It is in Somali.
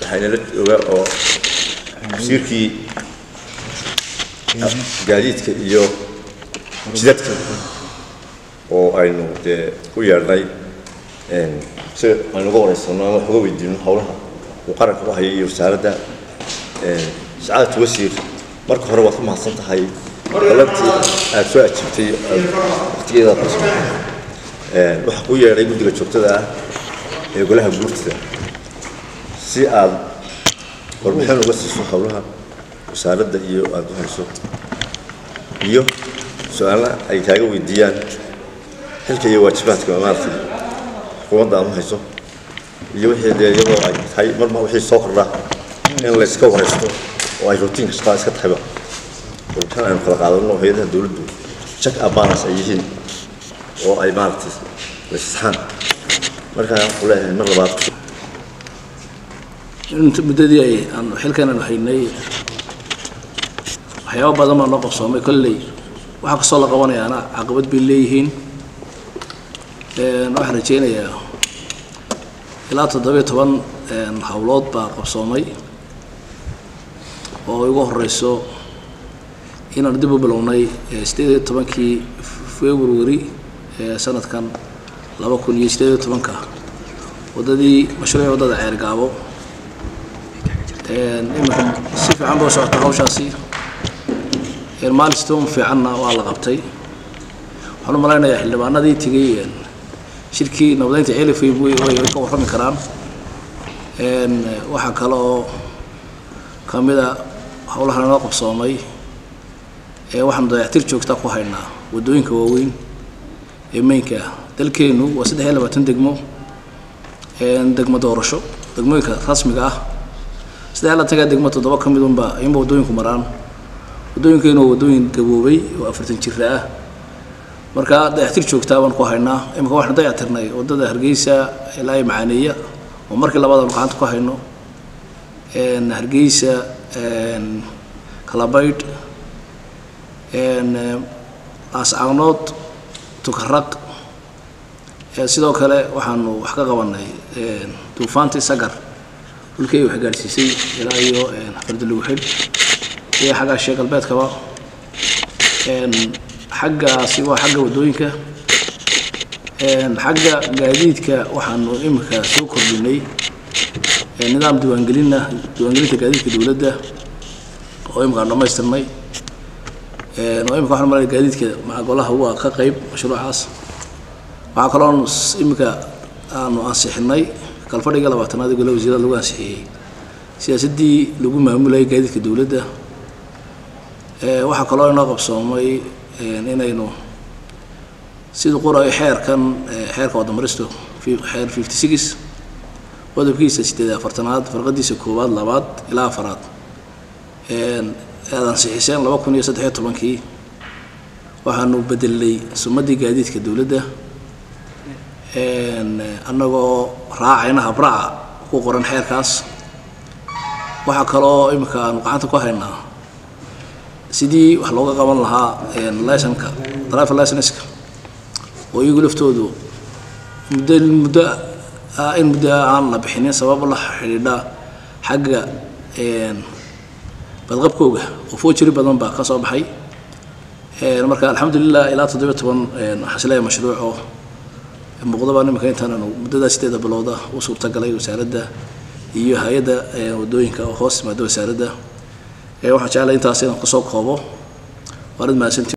waxaynala jooga oo wasiirkii gaadiidka iyo jidadka oo aynu dee u yeedhnay si aynu uga wareysano ama wax uga weydiino howlaha uu qaranka u hayay iyo wasaaradda sacaadatu wasiir marka hore waad ku mahadsan tahay balantii aad soo ajiibtay waqtigeeda waxaa kuu yeedhay guddiga joogtada ah ee golaha guurtida si aad warbixin uga siiso howlaha wasaaradda iyo aada u hayso iyo su-aala ay kaaga weydiiyaan xilka iyo waajibaadka maaragtay xukuumadda aad u hayso iyo wixii dee iyadoo ay tahay marma wixii soo kordha in la iska waraysto oo ay rutiinka shaqada iska tahayba warbixin aynu kala qaadano hay-adaha dowladdu check abanas ay yihiin oo ay maaragtay laisxaan markaa waxuu leeyahay mar labaad inta muddadii ay aan xilkan aanu haynay waxyaaba badan baa noo qabsoomay kolley waxaa kastoo la qabanayaana caqabad bay leeyihiin waxaan rajaynayaa ilaa toddobiyo toban howlood baa qabsoomay oo igu horeyso inaanu dib u bilownay sideed iyo tobankii february ee sanadkan laba kun iyo sideed iyo tobanka waddadii mashruuci waddada ceergaabo iminka si fiican boo socota hawshaasi milestone fiicanna waa la qabtay waxaan u malaynayaa xildhibaanadii tegay shirkii nabadeynta celifay way ka warrami karaan waxaa kale oo ka mida howlahan inoo qabsoomay waxaanu dayactir joogta ku haynaa waddooyinka waaweyn ee meynka ah dalkeennu waa saddex iyo labaatan degmo degmo doorasho degmooyinka rasmiga ah saddex la tagaa degmo toddoba ka mid unba ayunba waddooyinku maraan waddooyinkeenu waa waddooyin gaboobay oo afartan jira ah marka dayactir joogtaa baan ku haynaa imika waxaan dayactirnay waddada hargeysa ilaa iyo macaaneeya oo markii labaad aanu gacanta ku hayno hargeysa kalabaydh laascaanood tukaraq sidoo kale waxaanu wax ka qabanay duufaantii sagar dhulkii ay wax gaadhsiisay ilaa iyo fardalugu xidh iyo xaggaa shee galbeedkaba xaggaasi waa xagga waddooyinka xagga gaadiidka waxaanu imika soo kordhinay nidaam diiwaangelina diiwaangelinta gaadiidka dowladda oo imika aan dhammaystirnay oo imika waxaan malaya gaadiidka macagolaha waa ka qayb mashruucaas waxaa kaloo imika aanu ansixinay kalfadhiga labaatanaad ee golaha wasiirada lagu ansixiyey siyaasaddii lagu maamulayay gaadiidka dowladda waxaa kaloo inoo qabsoomay inaynu sida qorayo xeerkan xeerka wadamaristo xeer fifty six qodobkiisa sideed afartanaad farqadiisa koowaad labaad ilaa afaraad aad ansixiseen laba kun iyo saddexiyo tobankii waxaanu bedelnay sumadii gaadiidka dowladda annagoo raacayna habraaca ku qoran xeerkaas waxaa kaloo imika aanu gacanta ku haynaa sidii wax looga qaban lahaa licenka driver licenska oo iyagu laftoodu muddo muddo in muddo aan la bixinin sabab la xidhiidha xagga badqabkooga oo foojiri badan baa ka soo baxay marka alxamdulilah ilaa toddobiyo toban waxaan isleeyahay mashruuc oo muuqdaba nimanka intaananu muddadaa sideeda bilowda u suurtagalay wasaaradda iyo hay-adda waddooyinka oo hoos timaada wasaaradda waxaan jeclay intaas inaan kusoo koobo waanad mahadsanti